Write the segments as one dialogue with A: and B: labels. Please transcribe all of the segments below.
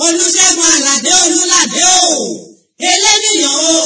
A: olùṣègùn àlàdé olùlàdé o eléníyàn o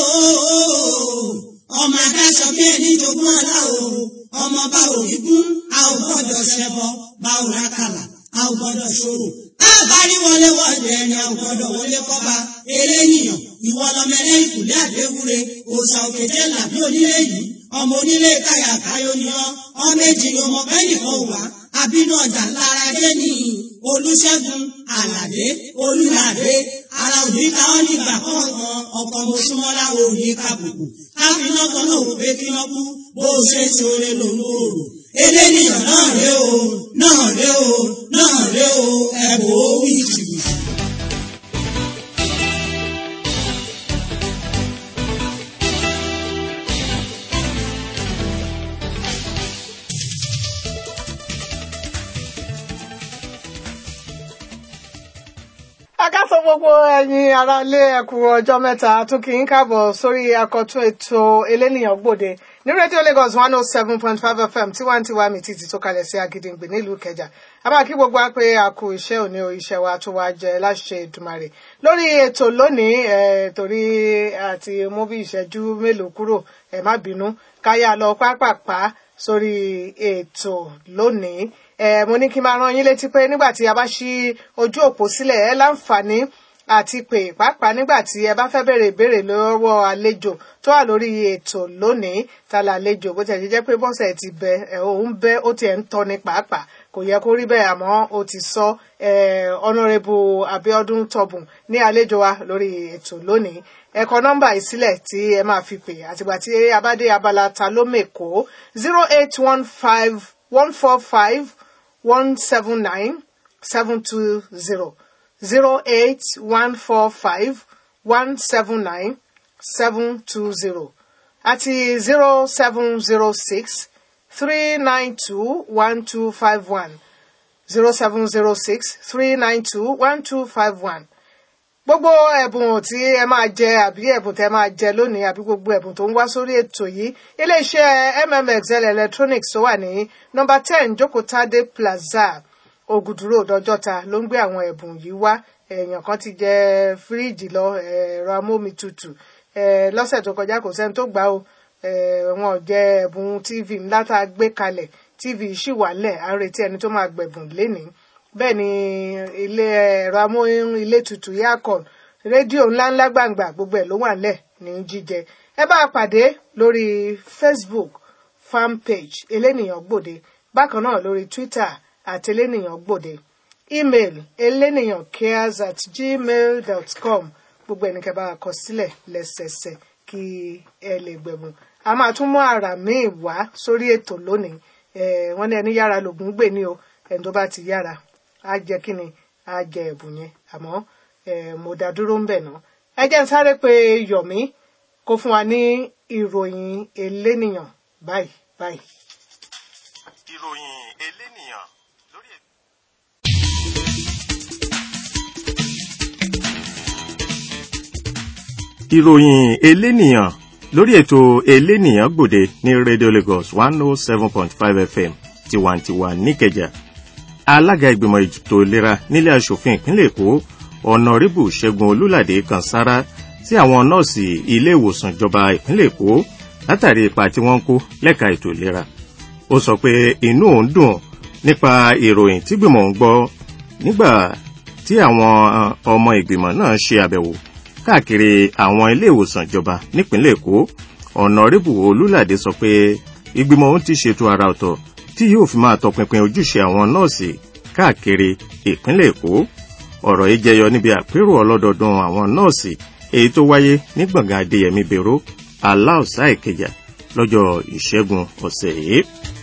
A: ọmọ adáṣọ bí ẹni jogún ọlá o ọmọ bá òní gún a ò gbọ́dọ̀ ṣẹbọ bá ò rákàlà a ò gbọ́dọ̀ ṣòro a bá rí wọlé wọlé ẹni a ò gbọ́dọ̀ wọlé kọba eléníyàn ìwọ lọmọ ẹlẹ́yìn kùlé àdéhùre òòṣà òkèjé làbí onílé yìí ọmọ onílé káyà káyọ ni ọ ọmọ èjì ni ọmọ bẹ́ẹ̀ nìkan wà àbínú ọjà lára dé ní olùṣègùn àlàdé olùlàdé ara òní ká ọ nígbà kọ̀ọ̀kan ọkọ̀ mọ̀ṣúmọ́lá òní kàbùkù káfíná kan náà wò pé kí wọ́n kú bó o ṣe ṣe oore lòun ò rò eléníyàn náà ré o náà ré o náà ré o ẹ̀bùn ó wí jìbìtì.
B: akáso gbogbo ẹ̀yin aráalé ẹkú ọjọ́ mẹ́ta tún kí n káàbọ̀ sórí akọtún ètò elénìyàn gbòde ní rédíò Lagos one oh seven point five FM tiwantiwa mi títí tó kalẹ̀ sí Agídìngbè nílùú Ìkẹjà àbá kí gbogbo wa pé a kú iṣẹ́ òní o iṣẹ́ wa tó wá jẹ láṣẹ Èdùmàrè lórí ètò lónìí ẹ torí àti mú bí ìṣẹ́jú mélòó kúrò ẹ má bínú káyà lọ pápápá sórí ètò lónìí ẹ mo ní kí n máa rán yín létí pé nígbà tí a bá ṣí ojú òpó sílẹ̀ ẹ láǹfààní àti pé pàápàá nígbà tí ẹ bá fẹ́ béèrè ìbéèrè lọ́wọ́ àlejò tó wà lórí ètò lónìí ta la àlejò bó tiẹ̀ ṣe jẹ́ pé bọ́sẹ̀ ti bẹ ẹ̀ òun bẹ́ ó tiẹ̀ ń tọ́ni pàápàá kò yẹ kó rí bẹ́ẹ̀ àmọ́ ó ti sọ ọ̀nàrẹ́bù Abíọ́dún Tọ̀bùn ní àlejò wa lórí ètò lónìí ẹ kọ nọ́mbà yìí sílẹ̀ tí ẹ máa fi pè àtìgbà tí a bá dé abala ta ló mèkó zero eight one five one four five one seven nine seven two zero zero eight one four five one seven nine seven two zero àti zero seven zero six three nine two one two five one zero seven zero six three nine two one two five one gbogbo ẹ̀bùn tí ẹ máa jẹ àbí ẹ̀bùn tẹ máa jẹ lónìí àbí gbogbo ẹ̀bùn tó ń wá sórí ètò yìí iléeṣẹ́ mmxl electronics tó wà ní nọ́mbà ten jókòtádé plaza ògùdúró dọjọ́ta ló ń gbé àwọn ẹ̀bùn yìí wá èèyàn kan ti jẹ fíríìjì lọ ẹ̀rọ amómi tutù lọ́sẹ̀ tó kọjá kò sẹ́ni tó gbà ó wọn ò jẹ ẹ̀bùn tv ńlá tá a gbé kalẹ̀ tv ṣì wà lẹ̀ à ń retí ẹni tó máa gbẹ̀bùn lénìí bẹ́ẹ̀ ni ilé ẹ̀rọ amóhun ilé tutù yakon rédíò ńláńlá gbàǹgbà gbogbo ẹ̀ ló wà lẹ̀ ní jíjẹ ẹ bá a pàdé lórí facebook fan page elénìyàn gbòde bákan náà lórí twitter àti elénìyàn gbòde email elénìyàn cares at gmail dot com gbogbo ẹnikẹ́ bá a kọ sílẹ̀ lẹ́sẹsẹ kí ẹ lè gbẹ̀bùn a máa tún mú àrà míì wá sórí ètò lónìí wọ́n ní ẹni yára lògùn gbè ní o ẹni tó bá ti yára á jẹ kí ni á jẹ ẹ̀bùn yẹn àmọ́ mo dá dúró ń bẹ̀ ná. ẹ jẹ́ ń sáré pé Yọ̀mí kó fún wa ní ìròyìn elénìyàn báyìí báyìí.
C: ìròyìn elénìyàn lórí ètò. ìròyìn elénìyàn lórí ètò elénìyàn gbòde ní Radio Lagos one oh seven point five FM tiwantiwa níkẹjà alága ìgbìmọ̀ ètò ìlera nílé aṣòfin ìpínlẹ̀ èkó ọ̀nàrẹ́bù ṣẹ́gun olúlàdé kan sára sí àwọn nọ́ọ̀sì ilé ìwòsàn ìjọba ìpínlẹ̀ èkó látàrí ipa tí wọ́n ń kó lẹ́ka ètò ìlera ó sọ pé inú òun dùn nípa ìròyìn tí gbìmọ̀ ń gbọ́ nígbà tí àwọn ọmọ ìgbìmọ̀ náà ṣe àbẹ̀wò káàkiri àwọn ilé ìwòsàn ìjọba nípínlẹ̀ èkó ọ̀nàrẹ́bù olúlàdé sọ pé ìgbìmọ̀ òun ti ṣètò àrà ọ̀tọ̀ tí yóò fi máa tọpinpin ojúṣe àwọn nọ́ọ̀sì káàkiri ìpínlẹ̀ èkó ọ̀rọ̀ yìí jẹyọ níbi àpérò ọlọ́dọọdún àwọn nọ́ọ̀sì èyí tó wáyé ní gbọ̀ngàn adéyẹmí bèrò aláùsá ìkẹjà lọ́jọ́ ìṣẹ́gun ọ̀sẹ̀ yìí.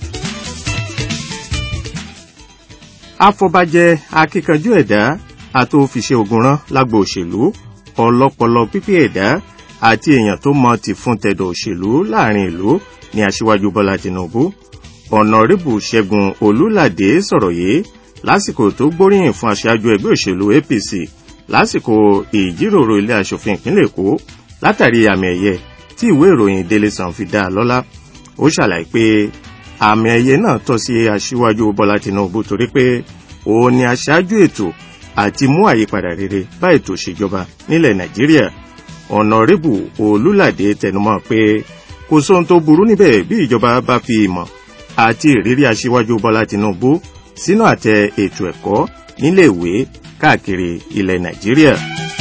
C: afọbajẹ akíkanjú ẹ̀dá àtòfiṣe ogun rán lágbo òṣèlú ọlọ́pọlọ pípé ẹ̀dá àti èèyàn tó mọ ti fún tẹ̀dọ̀ òṣèlú láàrin ìlú ní aṣíwájú bọ́lá tinubu ọ̀nàrẹ́bù ṣẹ́gun olúládé sọ̀rọ̀ yìí lásìkò tó gbóríyìn fún aṣáájú ẹgbẹ́ òṣèlú apc lásìkò ìjíròrò ilé aṣòfin ìpínlẹ̀ èkó látàrí àmì ẹ̀yẹ tí ìwé ìròyìn daily sun fi dá a lọ́lá ó ṣàlàyé pé àmì ẹ̀yẹ náà tọ́ sí aṣíwájú bọ́lá tinubu torí pé òun ni aṣáájú ètò àti mú àyípadà rere bá ètò ìṣèjọba nílẹ̀ nàìjíríà ọ̀nàrẹ́bù olúlàdé tẹnumọ́ pé kò sóhun tó burú níbẹ̀ bí ìjọba bá fi ìmọ̀ àti ìrírí aṣíwájú bọ́lá tinubu sínú àtẹ ètò ẹ̀kọ́ níléèwé káàkiri ilẹ̀ nàìjíríà.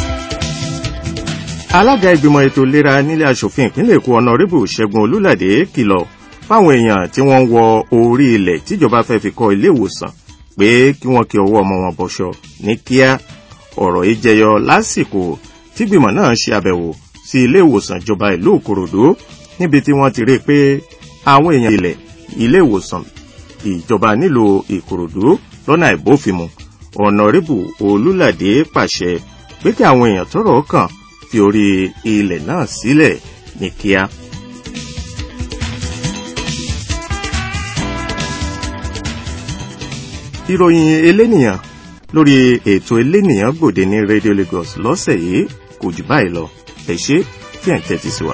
C: alága ìgbìmọ̀ ètò ìlera nílé asòfin ìpínlẹ̀ èkó ọ̀nàrẹ́bù ṣẹ́gun olúlàdé kìlọ̀ fáwọn èèyàn tí wọ́n ń wọ orí ilẹ̀ tíjọba fẹ́ fi kọ́ ilé ìwòsàn pé kí wọ́n kí ọwọ́ ọmọ wọn bọ̀ṣọ ní kíá ọ̀rọ̀ yìí jẹyọ lásìkò tígbìmọ̀ náà ṣe àbẹ̀wò sí ilé ìwòsàn ìjọba ìlú òkòròdú níbi tí wọ́n ti rí i pé àwọn èèyàn ilẹ̀ ilé ìwòsàn ìjọba nílùú ìkòròdú lọ́nà ìbófinmu ọ̀nàrẹ́bù olúlàdé pàṣẹ pé kí àwọn èèyàn tọ́rọ̀ kàn fi orí ilẹ̀ náà sílẹ̀ ní kíá. ìròyìn elénìyàn lórí ètò elénìyàn gbòde ní radio lagos lọ́sẹ̀ yìí kò jù báyìí lọ ẹ ṣé tí ẹ̀ ń tẹ́tí sí wa.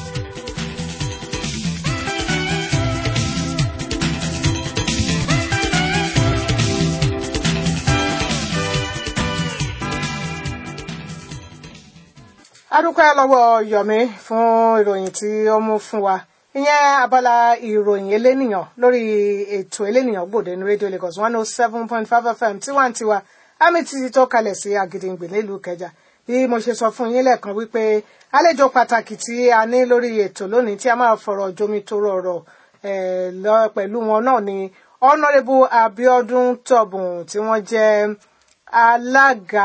B: adúpẹ́ lọ́wọ́ yomi fún ìròyìn tí ó mú fún wa ìyẹn abala ìròyìn elénìyàn lórí ètò elénìyàn gbòde ní radio lagos one oh seven point five fm tiwantiwa àmì títí tó kalẹ̀ sí àgìdìngbè nílùú kẹjà bí mo ṣe sọ fún yín lẹ́ẹ̀kan wípé àlejò pàtàkì tí a ní lórí ètò lónìí tí a máa fọ̀rọ̀ jomi tó rọrọ̀ lọ pẹ̀lú wọn náà ni honourable abiodun tobun tí wọ́n jẹ́ alága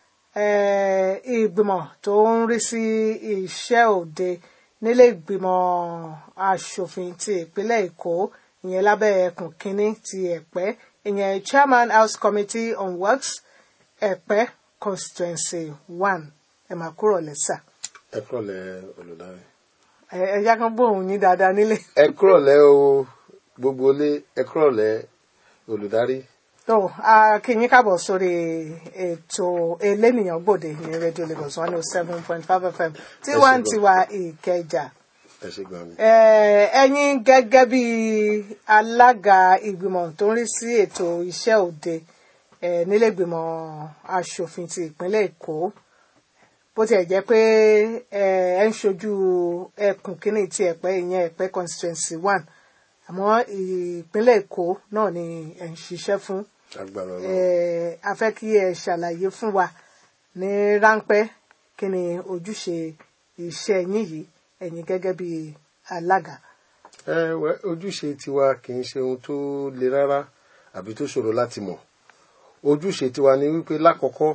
B: ìgbìmọ̀ tó ń rí sí iṣẹ́ òde nílé ìgbìmọ̀ asòfin ti ìpínlẹ̀ èkó ìyẹn lábẹ́ ẹkùn kínní ti ẹ̀pẹ́ ìyẹn chairman house committee on works ẹ̀pẹ́ constituency one ẹ̀ máa kúrò lẹ́sà.
D: ẹ kúrọ̀lẹ́ olùdarí.
B: ẹ yá kan gbóhùn yín dáadáa nílé.
D: ẹ kúrọ̀lẹ́ o gbogbo ilé ẹ kúrọ̀lẹ́ olùdarí.
B: tó a kí yín káàbọ̀ sórí ètò elénìyàn gbòde ní radio lagos one oh seven point five fm tiwantiwa ìkẹjà
D: ẹ ṣe gbọ́n mi.
B: ẹ̀yin gẹ́gẹ́ bí alága ìgbìmọ̀ tó ń rí sí ètò iṣẹ́ òde nílé ìgbìmọ̀ asòfin ti ìpínlẹ̀ èkó bó tiẹ̀ jẹ́ pé ẹ ń ṣojú ẹkùn kínní ti ẹ̀pẹ́ ìyẹn ẹ̀pẹ́ constituency one àmọ́ ìpínlẹ̀ èkó náà ni ẹ ń ṣiṣẹ́ fún
D: agbára Ọlọ́run.
B: a fẹ́ kí ẹ ṣàlàyé fún wa ní ráńpẹ́ kí ni ojúṣe iṣẹ́ yín yìí ẹ̀yin gẹ́gẹ́ bí alága.
D: ẹ wẹ ojúṣe tiwa kì í ṣe ohun tó le rárá àbí tó ṣòro láti mọ̀ ojúṣe tiwa ni wípé lákọ̀ọ́kọ́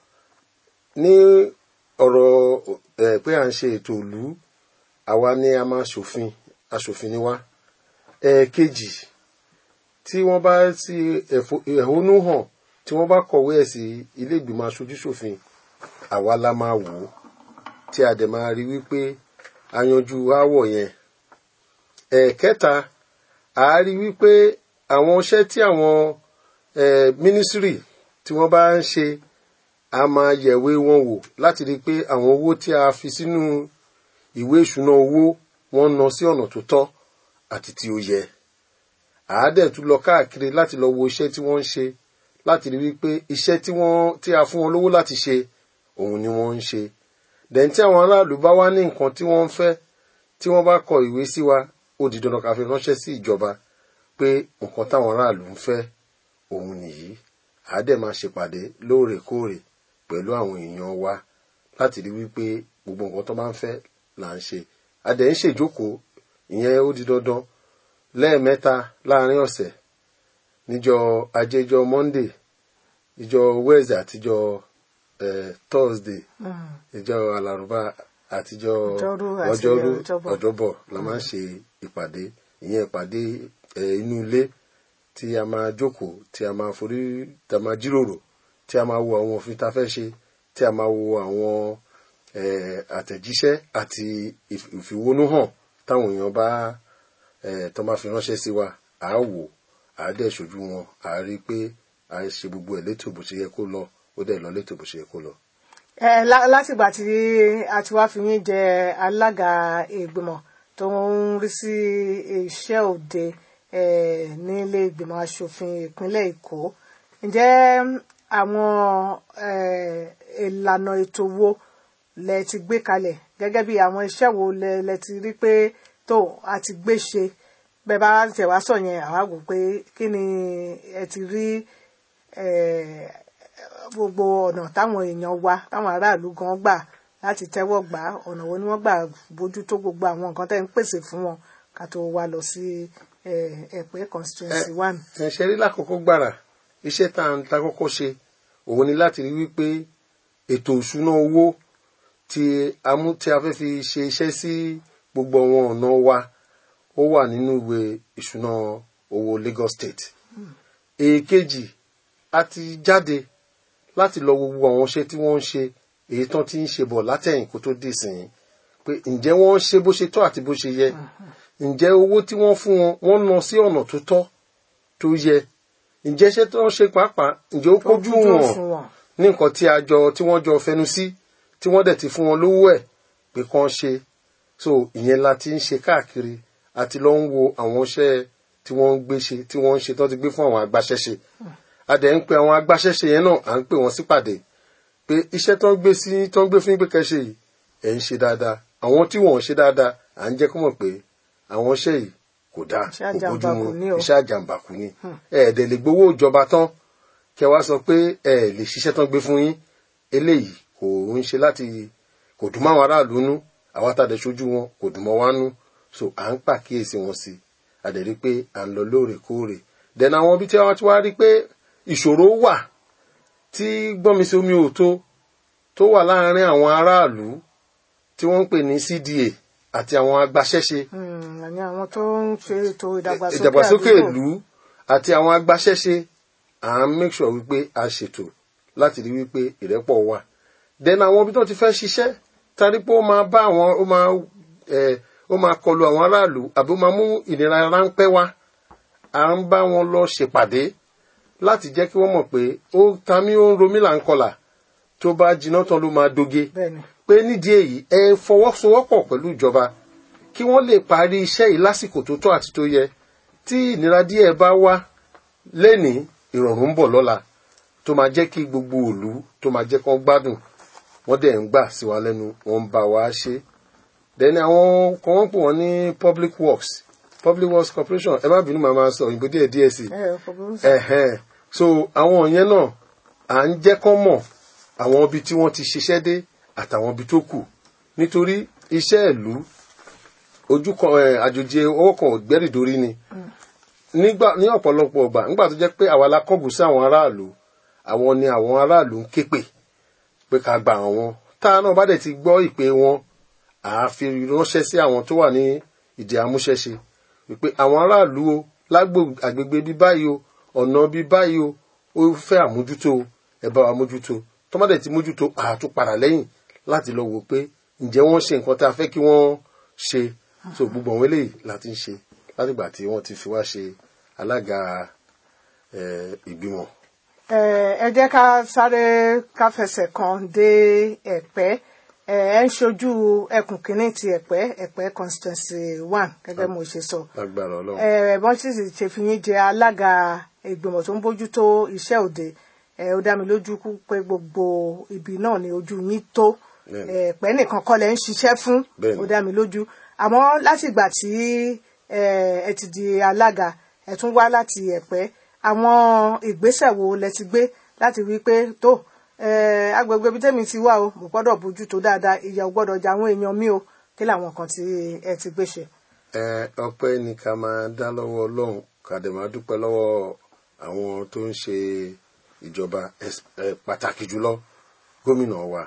D: ní ọ̀rọ̀ ẹ pé à ń ṣe ètò ìlú àwa ni a máa ṣòfin aṣòfin ni wá ẹ̀ẹ̀kejì tí wọ́n bá sí ẹ̀hónú hàn tí wọ́n bá kọ̀wé ẹ̀ sí ilé ìgbìmọ̀ aṣojúṣòfin àwa la máa wò ó tí a dẹ̀ máa rí wípé a yanjú aáwọ̀ yẹn ẹ̀ẹ̀kẹta a rí wípé àwọn iṣẹ́ tí àwọn mínísírì tí wọ́n bá ń ṣe a máa yẹ̀wé wọn wò láti rí i pé àwọn owó tí a fi sínú ìwé ìṣúná owó wọ́n ná sí ọ̀nà tó tọ́ àti tí ó yẹ àádẹ́ tún lọ káàkiri láti lọ wo iṣẹ́ tí wọ́n ń ṣe láti rí wípé iṣẹ́ tí wọ́n tí a fún wọn lówó láti ṣe òun ni wọ́n ń ṣe dẹ̀ tí àwọn aráàlú bá wá ní nǹkan tí wọ́n ń fẹ́ tí wọ́n bá kọ ìwé sí wa ó di dandan ká fi ránṣẹ́ sí ìjọba pé nǹkan táwọn aráàlú ń fẹ́ òun nìyí àádẹ́ máa ṣèpàdé lóòrèkóòrè pẹ̀lú àwọn èèyàn wa láti rí wípé gbogbo nǹkan tó bá ń fẹ́ là ń ṣe adẹ̀ ń ṣèjókòó ìyẹn ó di dandan lẹ́ẹ̀mẹ́ta láàrin ọ̀sẹ̀ níjọ́ ajéjọ́ monday ìjọ́ wednesday àtijọ́ eh, thursday ìjọ́ alárùbá àtijọ́
B: Ọjọ́rú àti
D: ọjọ́rú
B: Ọjọ́bọ̀.
D: ọjọ́bọ̀ la máa ń ṣe ìpàdé ìyẹn ìpàdé eh, inú ilé tí a máa jókòó tí a máa forí tí a máa jíròrò tí a máa wo àwọn òfin tá a fẹ́ ṣe tí a máa wo àwọn eh, àtẹ̀jíṣẹ́ àti ìf- ìfìwónúhàn táwọn èèyàn bá eh, tó máa fi ránṣẹ́ sí wa à á wò à á dẹ̀ ṣojú wọn à á rí i pé à á ṣe gbogbo ẹ̀ létò bó ṣe yẹ kó lọ ó dẹ̀ lọ létò bó ṣe yẹ kó lọ.
B: ẹ lá- látìgbà tí a ti wá fi yín jẹ alága ìgbìmọ̀ tó ń rí sí iṣẹ́ òde ẹ, nílé ìgbìmọ̀ asòfin ìpínlẹ̀ èkó ǹjẹ́ àwọn eh, ìlànà ètò wo lẹ ti gbé kalẹ̀ gẹ́gẹ́ bí àwọn iṣẹ́ wo lẹ lẹ ti rí pé tó a ti gbé ṣe bẹ́ẹ̀ bá tẹ̀ wá sọ yẹn àwa wò pé kí ni ẹ ti rí eh, gbogbo ọ̀nà táwọn èèyàn wa táwọn aráàlú gan gbà láti tẹ́wọ́ gbà á, ọ̀nà wo ni wọ́n gbà bójútó gbogbo àwọn nǹkan tẹ́ ń pèsè fún wọn ká tó wá lọ sí eh, ẹ̀pẹ́ constituency one.
D: ẹ̀ṣẹ̀ rí lákòókò gbàrà iṣẹ́ tá à ń ta kọ́kọ́ ṣe òun ni láti rí wípé ètò ìṣúná owó tí a mú tí a fẹ́ fi ṣe iṣẹ́ sí gbogbo àwọn ọ̀nà wa ó wà nínú ìwé ìṣúná owó Lagos State. èkejì a ti jáde láti lọ wo gbogbo àwọn iṣẹ́ tí wọ́n ń ṣe èyí tán ti ń ṣe bọ̀ látẹ̀yìn kó tó dé sìn pé ǹjẹ́ wọ́n ṣe bó ṣe tọ́ àti bó ṣe yẹ ǹjẹ́ owó tí wọ́n fún wọn wọ́n ná sí ọ̀nà tó tọ́ tó yẹ ǹjẹ́ iṣẹ́ tí wọ́n ṣe pàápàá ǹjẹ́ ó kójú wọn
B: fún wọn.
D: ní nǹkan tí a jọ tí wọ́n jọ fẹnu sí tí wọ́n dẹ̀ ti fún wọn lówó ẹ̀ pé kán ṣe so ìyẹn la ti ń ṣe káàkiri àti lọ ń wo àwọn iṣẹ́ tí wọ́n ń gbé ṣe tí wọ́n ń ṣe tó ti gbé fún àwọn agbaṣẹ́ṣe a dẹ̀ ń pe àwọn agbaṣẹ́ṣe yẹn náà à ń pè wọ́n sípàdé pé iṣẹ́ tó ń gbé sí tó ń gbé fún yín pé kẹ́ ṣe yìí ẹ̀ ń ṣe dáadáa àwọn tí wọ́n ń ṣe dáadáa à ń jẹ́ kó mọ̀ pé àwọn iṣẹ́ yìí kò dáa
B: Iṣẹ́
D: kò bójú mu
B: àjàmbákù ni o.
D: iṣẹ́ àjàmbákù ni ẹ̀ẹ́dẹ̀ lè gbowó ìjọba tán kẹ wá sọ pé ẹ lè ṣiṣẹ́ tán gbé fún yín eléyìí kò ń ṣe láti kò dùn máwọn aráàlú nú àwa tá a dẹ̀ ṣojú wọn kò dùn mọ́ wá nú so à ń pàkíyèsí wọn sí a dẹ̀ rí pé à ń lọ lóòrèkóòrè dẹ̀nà àwọn ibi tí wọ́n ti wá rí pé ìṣòro wà tí gbọ́nmi sí omi òtó tó wà láàárín àwọn aráàlú tí wọ́n ń pè ní CDA àti àwọn agbaṣẹ́ṣe
B: Hmm, àní àwọn tó ń ṣe ètò ìdàgbàsókè
D: ìdàgbàsókè
B: àdúgbò.
D: ìlú àti àwọn agbaṣẹ́ṣe à ń make sure wípé a ṣètò láti rí wípé ìrẹ́pọ̀ wà then àwọn ibi tó ti fẹ́ ṣiṣẹ́ tari pé ó máa bá àwọn ó máa ẹ ó máa kọlu àwọn aráàlú àbí ó máa mú ìnira ráńpẹ́ wá à ń bá wọn lọ ṣèpàdé láti jẹ́ kí wọ́n mọ̀ pé ó ta mí ó ń romí là ń kọlà tó bá jiná tán ló máa doge
B: bẹ́ẹ̀ni
D: pé nídìí èyí ẹ fọwọ́sowọ́pọ̀ pẹ̀lú ìjọba kí wọ́n lè parí iṣẹ́ yìí lásìkò tó tọ́ àti tó yẹ tí ìnira díẹ̀ bá wá lẹ́ni ìrọ̀rùn ń bọ̀ lọ́la tó máa jẹ́ kí gbogbo òlu tó máa jẹ́ kán gbádùn wọ́n dẹ̀ ń gbà sí wa lẹ́nu wọ́n ń bá wa ṣe dẹ́ni àwọn kan wọ́n pè wọ́n ní public works public works corporation ẹ má bínú màá máa sọ òyìnbó díẹ̀ díẹ̀ sí i
B: ẹ kò burú sí.
D: ẹ̀hẹ́n so àwọn yẹn náà à ń jẹ́ kán mọ̀ àwọn ibi tí wọ́n ti ṣiṣẹ́ dé àtàwọn ibi tó kù nítorí iṣẹ́ ìlú ojú kan ẹ̀, àjòjì ọwọ́ kan ò gbẹ́rìndórí ni nígbà ní ọ̀pọ̀lọpọ̀ ọgbà nígbà tó jẹ́ pé àwa la kọ́gùn sí àwọn aráàlú àwọn ni àwọn aráàlú ń ké pè pé ká gba àwọn tá a náà bá dẹ̀ ti gbọ́ ìpè wọn à á fi ránṣẹ́ sí àwọn tó wà ní ìdí amúṣẹ́ṣe wípé àwọn aráàlú o lágbo àgbègbè bí báyìí o ọ̀nà bí báyìí o ó fẹ́ àmójútó o ẹ bá wa mójútó tó má dẹ̀ ti mójútó à á tún padà lẹ́yìn láti lọ wò pé ǹjẹ́ wọ́n ṣe nǹkan tá a fẹ́ kí wọ́n ṣe so gbogbo àwọn eléyìí láti ń ṣe látìgbà tí wọ́n ti fi wá ṣe alága eh, ìgbìmọ̀
B: ẹ ẹ jẹ́ ká sáré ká fẹsẹ̀ kan dé ẹ̀pẹ́ ẹ ẹ ń ṣojú ẹkùn kínní ti ẹ̀pẹ́ ẹ̀pẹ́ constituency one gẹ́gẹ́ mo ṣe sọ
D: lágbára ọlọ́run.
B: ẹ bọ́n sì sì ṣe fi yín jẹ alága ìgbìmọ̀ tó ń bójútó iṣẹ́ òde ẹ ó dá mi lójú kú pé gbogbo ibi náà ni ojú yín tó
D: Bẹ́ẹ̀ni.
B: ẹ̀pẹ́ nìkan kọ́ lẹ ń ṣiṣẹ́ fún
D: Bẹ́ẹ̀ni.
B: ó dá mi lójú àmọ́ látìgbà tí ẹ ẹ ti di alága ẹ tún wá láti ẹ̀pẹ́ àwọn ìgbésẹ̀ wo lẹ ti gbé láti wí pé tó ẹ agbègbè ibi tẹ́mi ti wá o mo gbọ́dọ̀ bójú tó dáadáa ìyà ò gbọ́dọ̀ jẹ àwọn èèyàn mi o kí làwọn kan tí ẹ ti gbé ṣe.
D: ẹ ọpẹ́ ni ká máa dá lọ́wọ́ Ọlọ́run ká dẹ̀ máa dúpẹ́ lọ́wọ́ àwọn tó ń ṣe ìjọba ẹs- ẹ, pàtàkì jùlọ gómìnà wa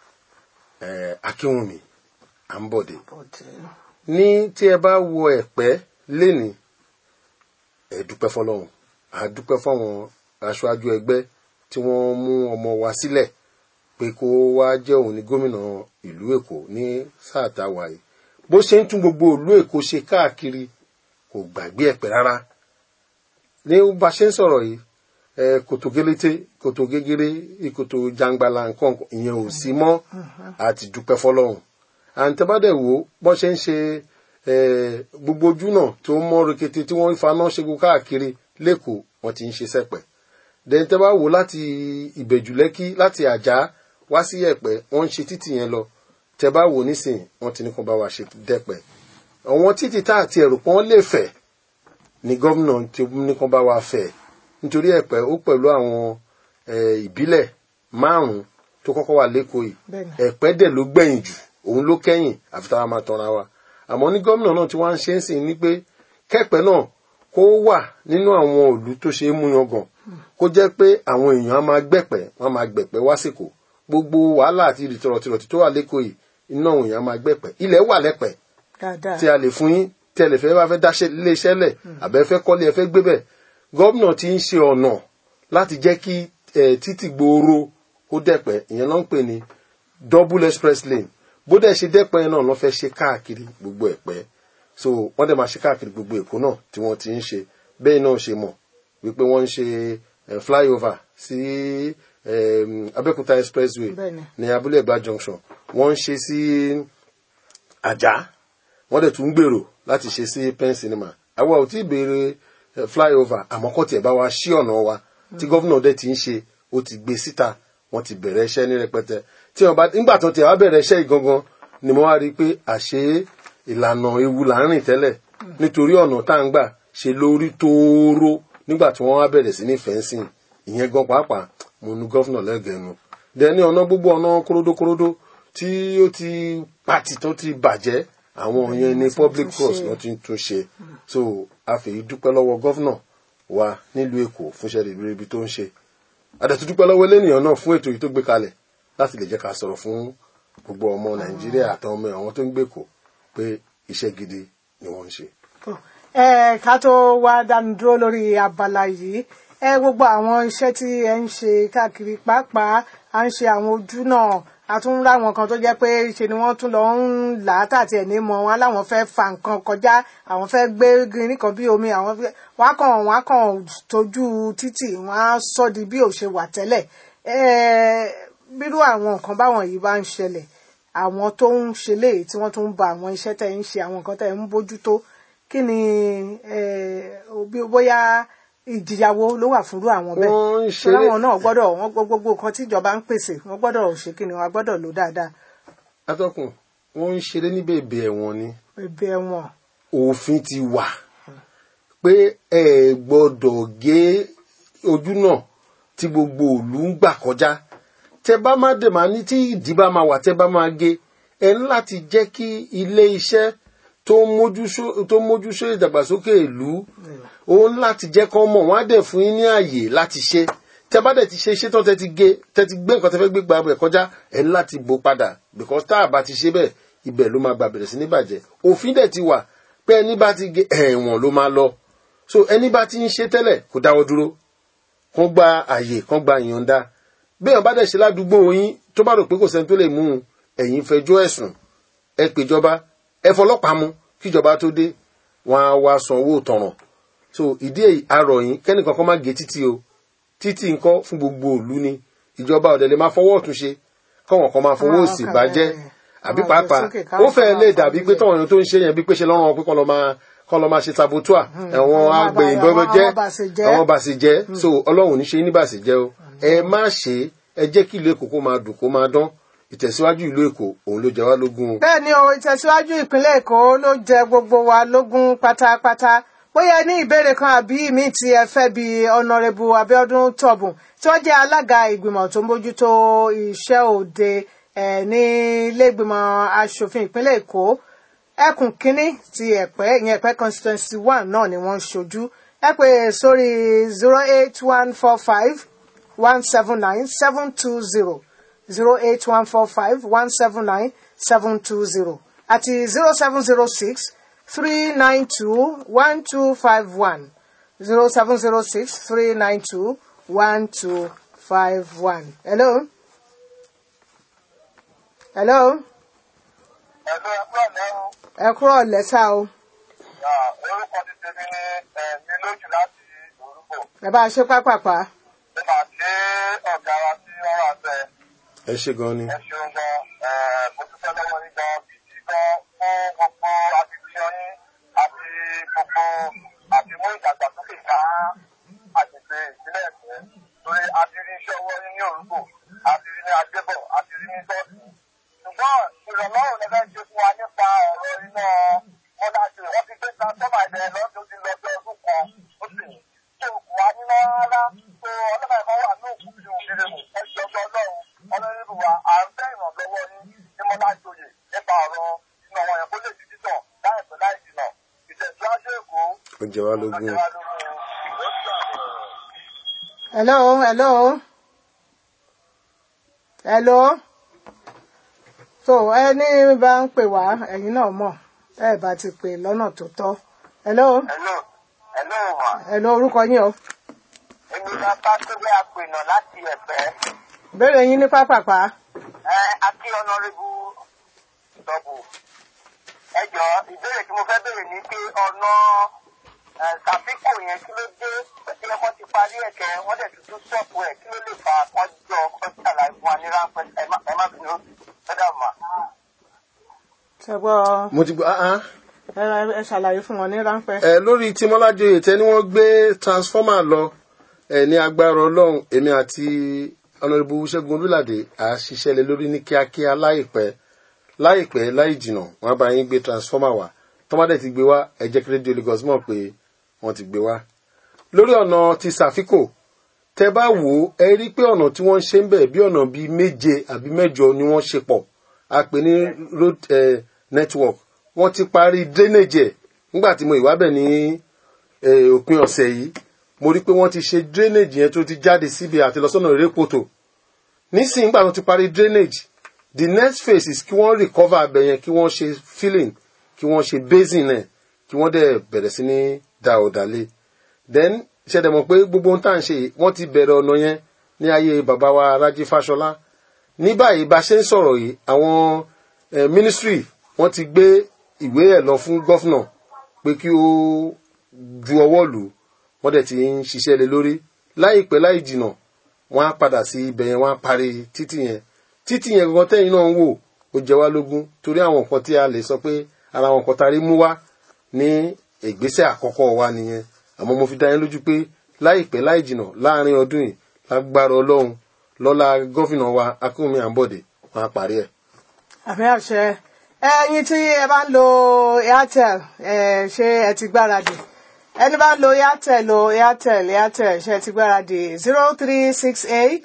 D: ẹ, Akínwùmí Àǹbọ̀dé ní tí ẹ bá wo Ẹ̀pẹ́ lénìí ẹ dúpẹ́ fọ́lọ́run a dúpẹ́ fáwọn aṣáájú ẹgbẹ́ tí wọ́n mú ọmọ wa sílẹ̀ pé kó wá jẹ́ òun ní gómìnà ìlú Èkó ní sáà tá a wà yìí bó ṣe ń tún gbogbo ìlú Èkó ṣe káàkiri kò gbàgbé Ẹ̀pẹ́ rárá ní bá a ṣe ń sọ̀rọ̀ yìí ẹ kòtò gélété kòtò gégéré ìkòtò jangbala nǹkan ìyẹn ò sí mọ́ àti dúpẹ́ fọ́lọ́run àǹtẹ̀bádẹ̀ wò bọ́n ṣe ń ṣe ẹ, gbogbo ojú náà tó ń mọ́ rekete tí wọ́n faná ṣẹ́gun káàkiri lẹ́kọ̀ọ́ wọ́n ti ń ṣe sẹ́pẹ̀ then tẹ́ bá wò láti ìbẹ̀jù lẹ́kí láti àjà wá sí ẹ̀pẹ́ wọ́n ń ṣe títì yẹn lọ tẹ́ bá wò nísìn wọ́n ti ní kó bá wa ṣe dẹ́pẹ́ àwọn títì tá àti ẹ̀rù pọ́n lè fẹ̀ ni gómìnà ti ní kó bá wa fẹ̀ nítorí ẹ̀pẹ́ ó pẹ̀lú àwọn eh, ìbílẹ̀ márùn-ún tó kọ́kọ́ wà lẹ́kọ̀ọ́ yìí
B: Bẹ́ẹ̀ni.
D: ẹ̀pẹ́ dẹ̀ ló gbẹ̀yìn jù òun ló kẹ́yìn àfi táwa máa tanra wa àmọ́ ní gómìnà náà tí wọ́n á ṣe ń sìn ní pé kẹ́pẹ́ náà kó wà nínú àwọn òlú tó ṣe é mú yangàn kó jẹ́ pé àwọn èèyàn á máa gbẹ̀pẹ́ wọ́n á máa gbẹ̀pẹ́ wá sìkò gbogbo wàhálà àti ìrìtọ̀rọ̀tìrọ̀tì tó wà lẹ́kọ̀ọ́ yìí iná àwọn èèyàn á máa gbẹ̀pẹ́ ilẹ̀ wà lẹ́pẹ́
B: dáadáa
D: tí a lè fún yín tí ẹ lè fẹ́ bá fẹ́ dáṣẹ́ ilé iṣẹ́ lẹ̀ àbẹ́ fẹ́ kọ́lé ẹ fẹ́ gbé bẹ̀ gómìnà ti ń ṣe ọ̀nà láti jẹ́ kí eh, títì gbòòrò kó dẹ̀pẹ́ ìyẹn náà ń pè ní double express lane bó dẹ̀ ṣe dẹ́pẹ́ yẹn náà lọ́ fẹ́ ṣe káàkiri gbogbo ẹ̀pẹ́ so wọ́n dẹ̀ máa ṣe káàkiri gbogbo èkó náà tí wọ́n ti ń ṣe bẹ́ẹ̀ náà ṣe mọ̀ wípé wọ́n ń ṣe eh, flyover sí eh, Abẹ́òkúta expressway
B: Bẹ́ẹ̀ni.
D: ní Abúlé Ẹ̀gbá junction wọ́n ń ṣe sí Àjà wọ́n dẹ̀ tún ń gbèrò láti ṣe sí pen cinema àwa ò tí ì béèrè eh, flyover àmọ́ kọ́ tiẹ̀ bá wa ṣí ọ̀nà wa tí gọ́vùnà dẹ̀ ti ń ṣe ó ti gbé síta wọ́n ti bẹ̀rẹ̀ iṣẹ́ ní rẹpẹtẹ tí wọ́n bá nígbà tó tiẹ̀ wá bẹ̀rẹ̀ iṣẹ́ yìí gangan ni mo wá rí i pé àṣé ìlànà ewu là ń rìn tẹ́lẹ̀ nítorí ọ̀nà tá à ń gbà ṣe lórí tóóró nígbà tí wọ́n wá bẹ̀rẹ̀ sí ní fẹ́ǹsìn ìyẹn gan pàápàá mo nu gọ́vùnà lẹ́gẹ̀ẹ́nu dẹ́ni ọ̀nà gbogbo ọ̀nà kóródókóródó tí ó ti pàtì tó ti bàjẹ́ àwọn yẹn ní public
B: tún
D: cross
B: ṣe.
D: wọ́n ti ń tún ṣe so a fèyí dúpẹ́ lọ́wọ́ gọ́vùnà wa nílùú èkó fúnṣẹ́ ribiribi tó ń ṣe àdẹ̀tú dúpẹ́ lọ́wọ́ elénìyàn náà fún ètò yìí tó gbé kalẹ̀ láti lè jẹ́ ká sọ̀rọ̀ fún gbogbo ọmọ nàìjíríà àtàwọn ọmọ àwọn tó ń gbé kó pé iṣẹ́ gidi ni wọ́n ń ṣe.
B: Tó. ẹ ká tó wá dánu dúró lórí abala yìí ẹ gbogbo àwọn iṣẹ́ tí ẹ ń ṣe káàkiri pàápàá à ń ṣe àwọn ojú náà a tún ń ráwọn kan tó jẹ́ pé ṣe ni wọ́n tún lọ ń là á tàti ẹ̀ ní mọ wọn láwọn fẹ́ fa nǹkan kọjá àwọn fẹ́ gbé green kan bí omi àwọn fẹ́ wọ́n á kàn wọ́n á kàn tójú títì wọ́n á sọ di bí ò ṣe wà tẹ́lẹ̀ ẹ bírú àwọn nǹkan báwọn yìí bá ń ṣẹlẹ̀ àwọn tó ń ṣe léyìí tí wọ́n tún ń ba àwọn iṣẹ́ tẹ̀ ń ṣe àwọn nǹkan tẹ̀ ń bójútó kí ni eh, bí- bóyá ìjìyàwó ló wà fúnrú àwọn bẹ́ẹ̀
D: Wọ́n ń
B: Torí
D: ṣeré-
B: àwọn náà gbọ́dọ̀ wọ́n gbọ́ gbogbo nǹkan tí ìjọba ń pèsè wọ́n gbọ́dọ̀ ṣe kí ni wọ́n gbọ́dọ̀ lò dáadáa
D: atọ́kùn wọ́n ń ṣeré ní bèbè ẹ̀wọ̀n ni
B: ẹbí ẹ̀wọ̀n
D: òfin ti wà pé ẹ gbọ́dọ̀ gé ojú náà tí gbogbo òlú ń gbà kọjá tẹ bá má dè má ní tí ìdí bá máa wà tẹ bá máa gé ẹ ní láti jẹ́ kí ilé iṣẹ́ tó ń mójúsó- tó ń mójúsó ìdàgbàsókè ìlú òun láti jẹ́ kán mọ̀ wọ́n á dẹ̀ fún yín ní àyè láti ṣe tẹ bá dẹ̀ ti ṣe iṣẹ́ tán tẹ ti gé tẹ ti gbé nǹkan tẹ fẹ́ gbé gba abẹ kọjá ẹ ní láti bò padà because tá a bá ti ṣe bẹ́ẹ̀ ibẹ̀ ló máa gba bẹ̀rẹ̀ sí ní bàjẹ́ òfin dẹ̀ ti wà pé ẹni bá ti gé ẹ̀wọ̀n ló máa lọ so ẹni bá ti ń ṣe tẹ́lẹ̀ kó dáwọ́ dúró kán gba àyè kán gba ìyọ̀ǹda béèyàn bá dẹ̀ ṣe ládùúgbò yín tó bá rò pé kò sẹ́ni tó lè mú un ẹ̀yin fẹjọ́ ẹ̀sùn ẹ pèjọba ẹ fọlọ́pàá mú kíjọba tó dé wọn á wá san owó tọ̀ràn so ìdí èyí arọ̀ yín kẹ́nìkan kan má gé títì o títì ńkọ́ fún gbogbo ìlú ni ìjọba ọ̀dẹ̀ lè máa fọwọ́ ọ̀tún ṣe kọ́wọn kan máa fọwọ́
B: Àwọn
D: òsì
B: kan
D: bàjẹ́
B: bẹ́ẹ̀.
D: àbí
B: Àwọn
D: pàápàá
B: àgbẹ̀sókè káwọn
D: ó fẹ́
B: kan
D: lè
B: máa
D: dàbí pé
B: fọwọ́
D: tọ́wọ́n tó ń ṣe yẹn bí pé ṣe lọ́rùn pé kọ́ lọ́ máa kọ́ lọ́ máa ṣe sabotua ẹ̀wọ̀n
B: Àwọn
D: agbẹ̀yìn
B: àbá-
D: bọ́bọ́ jẹ́
B: àwọn bàṣẹjẹ́.
D: àwọn bàṣẹjẹ́ so ọlọ́run ní ṣe ní bàṣẹjẹ́ o ẹ má ṣe ẹ jẹ́ kí ìlú èkó kó máa dùn kó máa dán ìtẹ̀síwájú ìlú èkó òun ló jẹ wá lógún o.
B: bẹ́ẹ̀ ni o ìtẹ̀síwájú ìpínlẹ̀ èkó ló jẹ gbogbo wa lógún pátápátá bóyá ẹ ní ìbéèrè kan àbí mi tí ẹ fẹ́ bí ọ̀nàrẹ́bù abíọ́dún tọ̀bùn tí wọ́n jẹ́ alága ìgbìmọ̀ tó ń bójútó iṣẹ́ òde ẹ̀ ní iléègbìmọ̀ asòfin ìpínlẹ̀ èkó ẹkùn kínní ti ẹ̀pẹ́ ìyẹn ẹ̀pẹ́ constituency one náà ni wọ́n ń ṣojú ẹ pè sórí zero eight one four five one seven nine seven two zero zero eight one four five one seven nine seven two zero àti zero seven zero six three nine two one two five one zero seven zero six three nine two one two five one. hello. hello.
E: ẹ̀lú ẹ̀kọ́ lẹ́rù
B: ẹ kúrò lẹ́sà o
E: orúkọ ti tèmi ní ẹ̀mí lójú láti orúkọ
B: ẹ bá a ṣe pápápá.
E: ẹ máa ṣe ọ̀gá wa tí wọ́n wà bẹ́ẹ̀
D: ẹ ṣe gan ni
E: ẹ ṣeun gan mo dúpẹ́ lọ́wọ́ yín gan gidi gan fún gbogbo akitiyan yín àti gbogbo àti mú ìdàgbàsókè ká àgbègbè ìpínlẹ̀ ẹ̀kọ́ iṣẹ́ ọwọ́ yín ní orúkọ àti rí ní adébọ̀ àti rí ní sọ́ọ̀tì. ṣùgbọ́n ìrànlọ́wọ́ lẹ́fẹ́ ṣe fún wa nípa ọ̀rọ̀ iná mọ́dájú wọ́n ti gbé transformer ẹ̀dẹ̀ lọ́dún ti lọ bí ọdún kan ó sì ṣe òkú wa níná rárá tó ọlọ́mọ ẹ̀kọ́ wà ní òkú ju òkèrè mù ẹ̀jọ̀ ọlọ́run ọlọ́run wa à ń fẹ́ ìrànlọ́wọ́ yín ní mọ́dájòyè nípa ọ̀rọ̀ iná wọn yẹn kó lè di títàn láìpẹ́ láì jìnà ìtẹ̀síwájú èkó
D: ó jẹ wá lógún
E: ọjọ́ wa lógún ìgbésí àbọ̀.
B: hello hello hello so ẹni bá ń pè wá ẹ̀yin náà mọ̀ ẹ bá ti pè lọ́nà tó tọ́ hello
E: Hello, hello ma.
B: hello orúkọ yín o
E: Èmi la bá tó bẹ́ àpènà láti ẹ̀fẹ́.
B: ìbéèrè yín ní pápápá
E: Ẹ Akí ọ̀nàrẹ́bù dọ̀bù. Ẹ jọ ìbéèrè tí mo fẹ́ béèrè ni pé ọ̀nà ṣàfikò yẹn kí ló dé tí ẹ̀kọ́ ti parí ẹ̀kẹ́ wọ́n dẹ̀ tuntun sọ̀pù ẹ̀ kí ló lè fa àkọ́jọ kọ́ńtà láì fún wa ní ráńpẹ́ ẹ má ẹ má bínú lọ́dà mà.
B: ṣẹgbọ́
D: mo ti gbọ́ ah ah
B: ẹ ẹ ṣàlàyé fún wọn ní ráńpẹ́
D: ẹ lórí tí mọ́lájọyè tẹ́ ni wọ́n gbé transformer lọ ẹ ní agbára ọlọ́run èmi àti ọ̀nàdìbò ṣẹ́gun olúlàdé à á ṣiṣẹ́ lé lórí ní kíákíá láìpẹ́ láìpẹ́ láì jìnà wọ́n á bá yín gbé transformer wá tọ́mádé ti gbé wá ẹ jẹ́ kí rédíò Lagos mọ̀ pé wọ́n ti gbé wá. lórí ọ̀nà ti sàfikò tẹ bá wò ó ẹ rí pé ọ̀nà tí wọ́n ń ṣe ń bẹ̀ bí ọ̀nà bíi méje àbí mẹ́jọ ni wọ́n ṣe pọ̀ a pè ní road eh, network wọ́n ti parí drainage ẹ̀ nígbà tí mo ìwá bẹ̀ ní eh, òpin ọ̀sẹ̀ yìí mo rí pé wọ́n ti ṣe drainage yẹn tó ti jáde síbi àti lọ́sọ̀nà ìrẹ́pọ̀tò nísìnyí nígbà tó ti parí drainage the next phase is kí wọ́n recover abẹ yẹn kí wọ́n ṣe filling kí wọ́n ṣe basin ẹ̀ kí wọ́n dẹ̀ bẹ̀rẹ̀ sí ní da ọ̀dàlẹ̀ then ṣẹ̀dẹ̀ mọ̀ pé gbogbo ohun tá à ń ṣe yìí, wọ́n ti bẹ̀rẹ̀ ọ̀nà yẹn ní ayé bàbá wa Rájí Fáṣọlá ní báyìí bá ṣe ń sọ̀rọ̀ yìí àwọn eh, ministry wọ́n ti gbé ìwé ẹ̀ lọ fún gọ́fúnà pé kí ó ju ọwọ́ lù ú wọ́n dẹ̀ ti ń ṣiṣẹ́ lé lórí láìpẹ́ láì jìnà wọ́n á padà sí ibẹ̀ yẹn wọ́n á parí títì yẹn títì yẹn gangan tẹ́yìn náà ń wò ó jẹ wá lógún torí àwọn nǹkan tí a lè sọ pé ara àwọn nǹkan tá a rí mú wá ní ìgbésẹ̀ àkọ́kọ́ wa nìyẹn àmọ́ mo fi dá yín lójú pé láìpẹ́ láì jìnà láàrin ọdún yìí lágbára ọlọ́run lọ́lá gọ́fìnà wa akínwùmí àǹbọ̀dé wọ́n á parí ẹ̀.
B: àmì àṣẹ ẹyin tí ẹ bá ń lo airtel ẹ ṣé ẹ ti gbáradì ẹni bá ń lo airtel lo airtel airtel ṣe ti gbáradì zero three six eight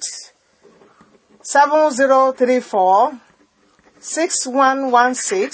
B: seven zero three four six one one six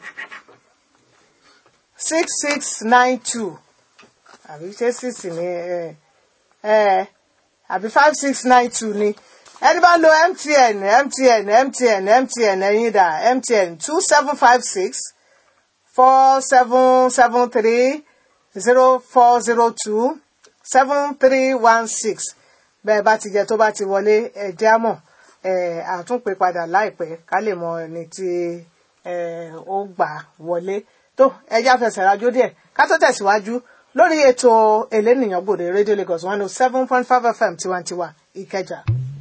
B: six six nine two àbí ṣé six ni ẹ ẹ àbí five six nine two ni ẹni bá lo mtn mtn mtn mtn ẹyin dà mtn two seven five six four seven seven three zero four zero two seven three one six bẹ́ẹ̀ bá ti jẹ tó bá ti wọlé ẹ jẹ́ á mọ̀ ẹ àtúnpè padà láìpẹ́ ká lè mọ ẹni tí ẹ ó gbà wọlé tó ẹjá fẹsẹ̀ rájò díẹ̀ ká tó tẹ̀síwájú lórí ètò elénìyàn gbòde rédíò Lagos one oh seven point five FM tiwantiwa Ìkẹjà.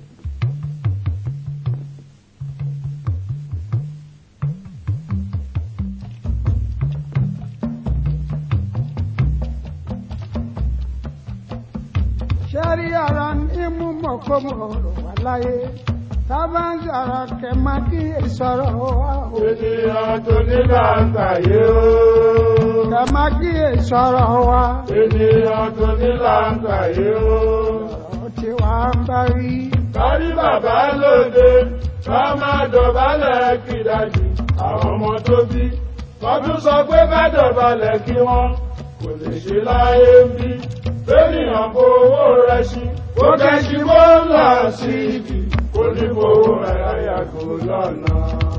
F: sẹ́rí ọ̀rọ̀ ní mú mọ̀kómọ̀ ọ̀rọ̀ wà láyé tábà ń sọ̀rọ̀ kẹ̀ má kí ìsọ̀rọ̀ wà o.
G: ènìyàn tó ní làǹkàyé o.
F: kẹ̀ má kí ìsọ̀rọ̀ wà.
G: ènìyàn tó ní làǹkàyé o.
F: ọ̀rọ̀ tí wà ń bá rí.
G: kárí bàbá lóde ká máa dọ̀bálẹ̀ kìdájì àwọn ọmọ tó bí. wọ́n tún sọ pé ká dọ̀bálẹ̀ kí wọ́n kò lè ṣe láyé ń bí. ènìyàn kó owó rẹ̀ sí. ó kẹ́sì bó ń lọ sí ibi. kò ní fowó rẹ̀ yàgò lọ́nà.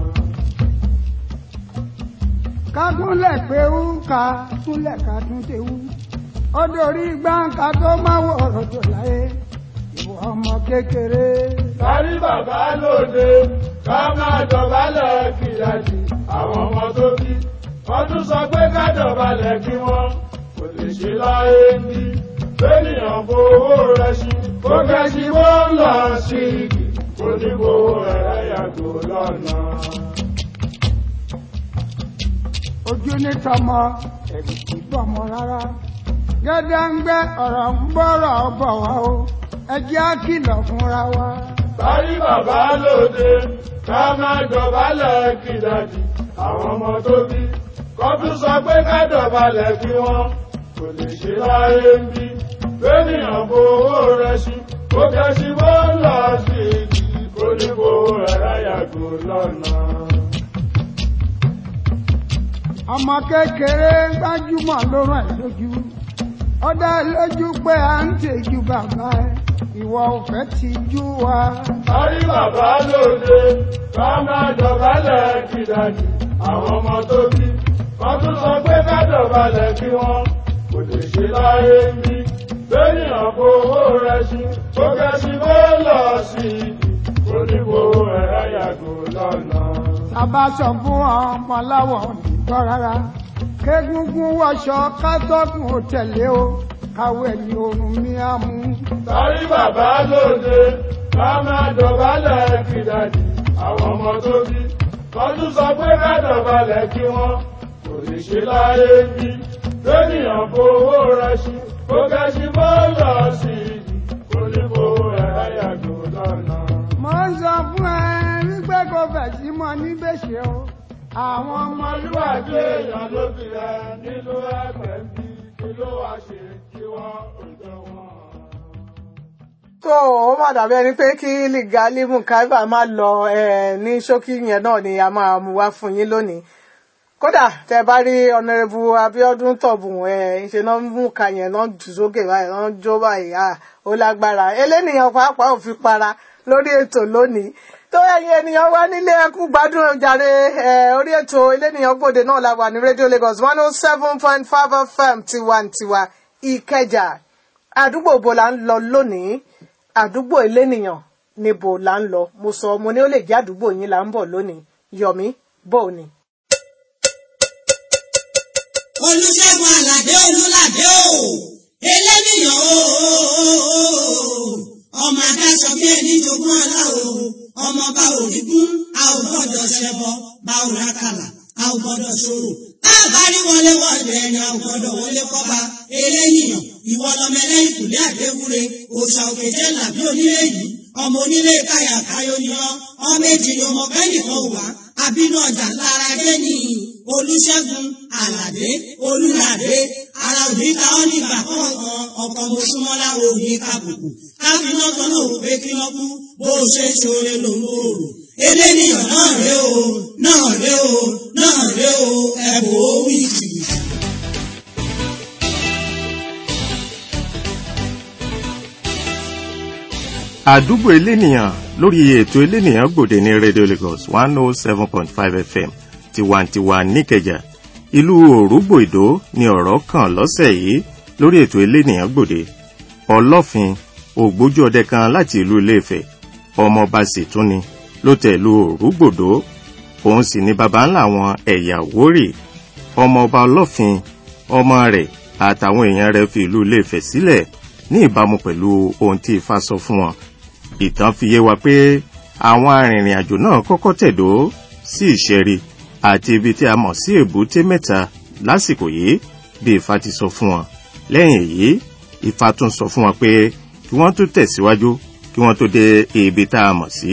F: kágúnlẹ̀ pé ń ka kúnlẹ̀ ká tún ti wú. ó dorí gbáǹkà tó máa wọ ọ̀rọ̀ jọ láyé. ìwọ ọmọ kékeré.
G: kárí bàbá lóde ká máa dọ̀bálẹ̀ kìdájì àwọn ọmọ tó bí. wọ́n tún sọ pé ká dọ̀bálẹ̀ kí wọ́n kò lè ṣe láyé ń bí. ènìyàn fowó rẹ̀ sí. ó kẹ́sì bó ń lọ sí igi. kò ní fowó rẹ̀ yàgò lọ́nà.
F: ojú ní tọmọ ẹ̀rù kì í bọ̀mọ rárá. gẹ́gẹ́ ń gbé ọ̀rọ̀ ń bọ̀rọ̀ bọ̀ wá o ẹ jẹ́ á kìlọ̀ fúnra wa.
G: Báyí bàbá lóde, ká má dọ̀bálẹ̀ kìdàdì àwọn ọmọ tó bí. Kọ́tún sọ pé ká dọ̀bálẹ̀ kí wọ́n kò lè ṣe láyé ń bí. Bẹ́nìyàn bo owó rẹ̀ sí, ó kẹ́sí bó ń lọ sí ìdí. Kó ní bo ẹ̀rá yàgò lọ́nà.
F: ọmọ kékeré gbájúmọ̀ ló rán ẹ̀ lójú ó dá lójú pé à ń tẹ̀jú bàbá ẹ ìwọ ò fẹ́ ti jú wa.
G: Báyí bàbá lóde, ká má dọ̀bálẹ̀ kìdàdì àwọn ọmọ tó bí. Kọ́tún sọ pé ká dọ̀bálẹ̀ kí wọ́n kò lè ṣe láyé ń bí. Bẹ́nìyàn bo owó rẹ̀ sí, ó kẹ́sí bó ń lọ sí ìdí. Kó ní bo ẹ̀rá yàgò lọ́nà.
F: sábà sọ fún ọmọ láwọ̀ nìgbọ́ rárá kégúngún wọṣọ kátọ́kùn ò tẹ̀lé o káwé ẹ̀yìn oorun mi á mú.
G: Báyí bàbá lóde, ká má dọ̀bálẹ̀ kìdàdì àwọn ọmọ tó bí. Kọ́tún sọ pé ká dọ̀bálẹ̀ kí wọ́n kò lè ṣe láyé ń bí. Bẹ́nìyàn bo owó rẹ̀ sí, ó kẹ́sí bó ń lọ sí ìdí. Kó ní bo ẹ̀rá yàgò lọ́nà.
F: mo ń sọ fún ẹ wípé kò fẹ̀ sí mọ níbèṣe o àwọn
G: ọmọlúwàbí èèyàn ló fi rẹ nínú ẹgbẹ́ ń bí kí ló wá ṣe kí wọ́n òjò wọn.
B: tó ó má dàbí ẹni pé kí ligali mukaiba má lọ eh, ní ṣókí yẹn náà ni a máa mú wá fún yín lónìí kódà tẹ bá rí ọ̀nàrẹ́bù abiodun tọ̀bùn ẹ̀ ṣe náà mú ka yẹn náà jù sókè báyìí náà jó báyìí à ó lágbára elénìyàn pàápàá ò fi para lórí ètò lónìí tó ẹ̀yin ènìyàn wá nílé ẹkú gbádùn ọjàre ẹ orí ètò elénìyàn gbòde náà la wà ní rédíò Lagos one oh seven point five FM tiwantiwa Ìkẹjà àdúgbò bo la ń lọ lónìí àdúgbò elénìyàn níbo la ń lọ mo sọ mo ní ó lè jẹ́ àdúgbò yín là ń bọ̀ lónìí Yọ̀mí bò ní.
A: olùṣègùn àlàdé olùlàdé o eléníyàn o ọmọ adáṣọ bí ẹni jogún ọlá o ọmọ bá òrìgún a ò gbọ́dọ̀ ṣẹbọ bá ò rákàlà a ò gbọ́dọ̀ ṣòro a bá rí wọlé wọlé ẹni a ò gbọ́dọ̀ wọlé kọba eléníyàn ìwọ lọmọ ẹlẹ́yìn kùlé àdéwúre òòṣà òkè jẹ́ làbí onílé yìí ọmọ onílé káyà káyọ ni ọ ọmọ èjì ni ọmọ bẹ́ẹ̀ nìkan wà àbínú ọjà lára dé ní olùṣègùn àlàdé olùlàdé ara òní ta ọ́ nígbà kọ̀ọ̀kan ọkọ̀ mọ̀ṣúmọ́lá òní kàbùkù káfíná kan náà wò pé kí wọ́n kú bó o ṣe ń ṣoore ló ń gbòòrò eléníyàn náà ré o náà ré o náà ré o ẹ̀bùn ó wí jìbìtì.
C: àdúgbò elénìyàn lórí ètò elénìyàn gbòde ní radio lagos one oh seven point five fm tiwantiwa níkẹjà ìlú òrùgbò ìdó ni ọ̀rọ̀ kàn lọ́sẹ̀ yìí lórí ètò elénìyàn gbòde ọlọ́fin ògbójú ọdẹ kan láti ìlú iléèfẹ̀ ọmọọba sì tún ni ló tẹ̀ ìlú òrùgbòdó òun sì ni baba ńlá àwọn ẹ̀yà wórì ọmọọba ọlọ́fin ọmọ rẹ̀ àtàwọn èèyàn rẹ̀ fi ìlú iléèfẹ̀ sílẹ̀ ní ìbámu pẹ̀lú ohun tí ifá sọ fún wọn ìtàn fi yé wa pé àwọn arìnrìn àjò náà kọ́kọ́ tẹ̀dó sí ìṣẹ́rí àti ibi tí a mọ̀ sí èbúté mẹ́ta lásìkò yìí bí ifá ti sọ fún wọn lẹ́yìn èyí ifá tún sọ fún wọn pé kí wọ́n tó tẹ̀síwájú kí wọ́n tó dé ibi tá a mọ̀ sí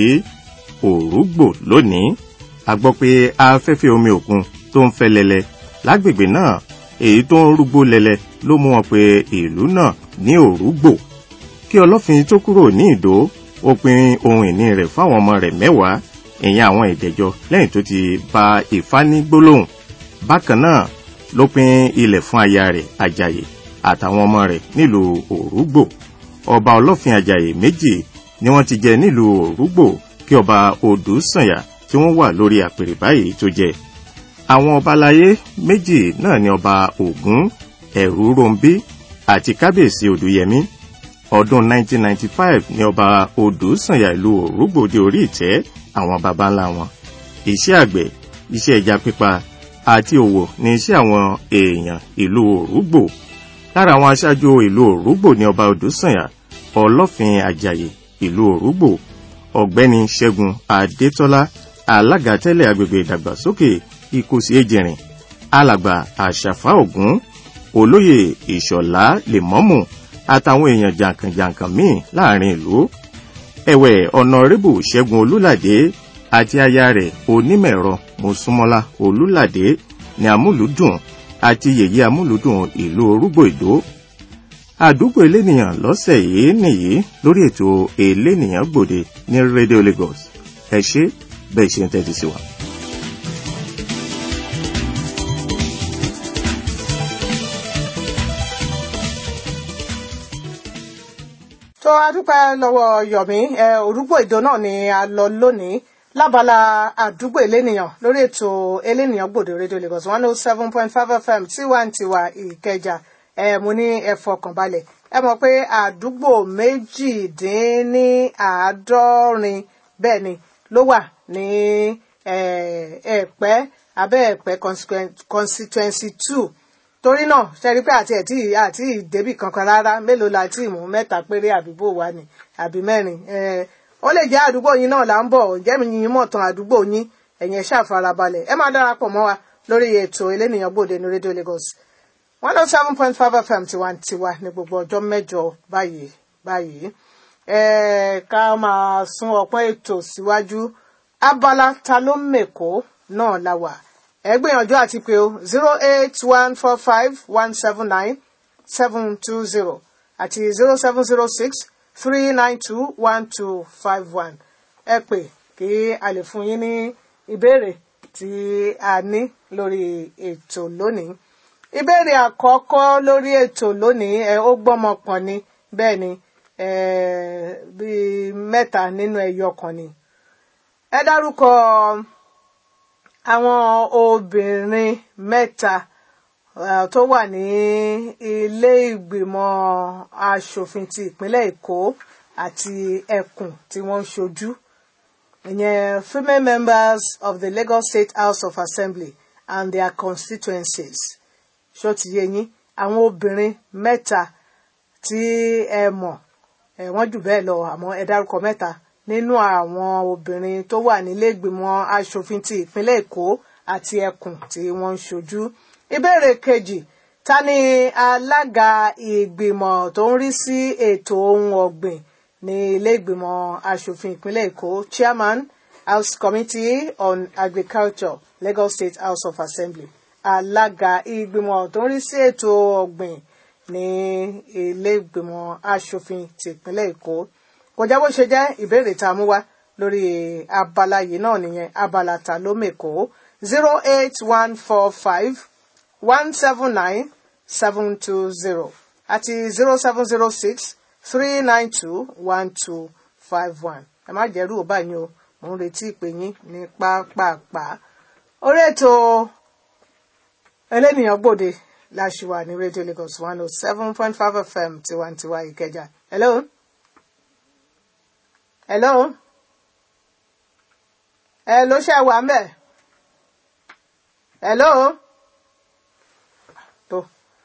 C: òrùgbò lónìí a gbọ́ pé afẹ́fẹ́ omi òkun tó ń fẹ́ lẹ́lẹ́ lágbègbè náà èyí tó ń rúgbó lẹ́lẹ́ ló mú wọn pé ìlú náà ní òrùgbò kí ọlọ́fin tó kúrò ní ìdó ó pín ohun ìní rẹ̀ fáwọn ọmọ rẹ̀ mẹ́wàá ìyẹn àwọn ìdẹ̀jọ lẹ́yìn tó ti bá Ifá ní gbólóhùn bákan náà ló pín ilẹ̀ fún aya rẹ̀ Àjàyè àtàwọn ọmọ rẹ̀ nílùú òrùgbò ọba ọlọ́fin Àjàyè méjì ni wọ́n ti jẹ nílùú òrùgbò kí ọba Odùsànyà tí wọ́n wà lórí àpèrè báyìí tó jẹ àwọn ọba aláyé méjì náà ni ọba Ògún ẹ̀rú rombi àti kábíyèsí Odùyẹmí ọdún 1995 ni ọba Odùsànyà ìlú òrùgbò dé orí ìtẹ́ àwọn baba ńlá wọn iṣẹ́ àgbẹ̀ iṣẹ́ ẹja pípa àti òwò ní iṣẹ́ àwọn èèyàn ìlú òrùgbò lára àwọn aṣáájú ìlú òrùgbò ní ọba Odùsànyà ọlọ́fin Àjàyè ìlú òrùgbò ọ̀gbẹ́ni Ṣẹ́gun Adétọ́lá alága tẹ́lẹ̀ agbègbè ìdàgbàsókè Ìkòsí Èjìrìn alàgbà Àṣàfà Ògún olóyè Ìṣọ̀lá Lèmọ́mù àtàwọn èèyàn jàǹkànjàǹkàn míì láàrin ìlú ẹ̀wẹ̀ ọ̀nàrẹ́bù ṣẹ́gun olúládé àti aya rẹ̀ onímọ̀ẹ̀rọ mọ́súnmọ́lá olúládé ní amúlùúdùn àti yèyé amúlùúdùn ìlú orúgbó ìdó àdúgbò elénìyàn lọ́sẹ̀ yìí nìyí lórí ètò elénìyàn gbòde ní rédíò lagos ẹ ṣé bẹ́ẹ̀ ṣe ń tẹ́tí sí wa.
B: tó a dúpẹ́ lọ́wọ́ yọ̀mí ẹ orúkọ ìdó náà ni a lọ lónìí lábala àdúgbò elénìyàn lórí ètò elénìyàn gbòde rédíò lagos one oh seven point five fm tiwantiwa ìkẹjà ẹ mo ní ẹ fọkàn balẹ̀ ẹ mọ̀ pé àdúgbò méjìdínláàádọ́rin bẹ́ẹ̀ ni ló wà ní ẹ̀pẹ́ abẹ́ ẹ̀pẹ́ constituency two torí náà ṣẹ́rí pé àti ẹ̀tí àti ìdébì kankan rárá mélòó la ti mú mẹ́ta péré àdúgbò wa ni àbí mẹ́rin ó lè jẹ́ àdúgbò yín náà là ń bọ̀ jẹ́mi yín mọ̀ tán àdúgbò yín ẹ̀yin ẹ̀ ṣàfarabalẹ̀ ẹ máa darapọ̀ mọ́ wa lórí ètò elénìyàn gbòde ní rédíò Lagos one oh seven point five fm tiwantiwa ní gbogbo ọjọ́ mẹ́jọ báyìí báyìí ká máa sún ọpọ́n ètò síwájú abala ta ló mèkó náà la wà ẹ gbìyànjú àti pé o zero eight one four five one seven nine seven two zero àti zero seven zero six three nine two one two five one ẹ pè kí a lè fún yín ní ìbéèrè tí a ní lórí ètò lónìí ìbéèrè àkọ́kọ́ lórí ètò lónìí ẹ ó gbọ́mọ pọ̀n ni bẹ́ẹ̀ ni bíi mẹ́ta nínú ẹyọ kan ni ẹ dárúkọ àwọn obìnrin mẹ́ta tó wà ní ilé ìgbìmọ̀ asòfin ti ìpínlẹ̀ Èkó àti ẹkùn tí wọ́n ń ṣojú ìyẹn female members of the Lagos State House of Assembly and their constituencies ṣó ti yé yín àwọn obìnrin mẹ́ta tí ẹ mọ̀ ẹ wọ́n jù bẹ́ẹ̀ lọ àmọ́ ẹ dárúkọ mẹ́ta nínú àwọn obìnrin tó wà nílé ìgbìmọ̀ asòfin ti ìpínlẹ̀ Èkó àti ẹkùn tí wọ́n ń ṣojú. ìbéèrè kejì ta ni alága ìgbìmọ̀ tó ń rí sí ètò ohun ọ̀gbìn ní ilé ìgbìmọ̀ asòfin ìpínlẹ̀ Èkó chairman House Committee on Agriculture Lagos State House of Assembly alága ìgbìmọ̀ tó ń rí sí ètò ọ̀gbìn ní ilé ìgbìmọ̀ asòfin ti ìpínlẹ̀ Èkó kò jẹ́ bó ṣe jẹ́ ìbéèrè tá a mú wá lórí abala yìí náà nìyẹn abala ta ló mèkó zero eight one four five one seven nine seven two zero àti zero seven zero six three nine two one two five one ẹ má jẹ́rú ò báyìí o mò ń retí ìpè yín ní pápápá orí ètò ẹlẹ́nìyàn gbòde láṣìwà ní rédíò Lagos one oh seven point five FM tiwantiwa Ìkẹjà hello hello ẹ ló ṣe wà mbẹ hello tó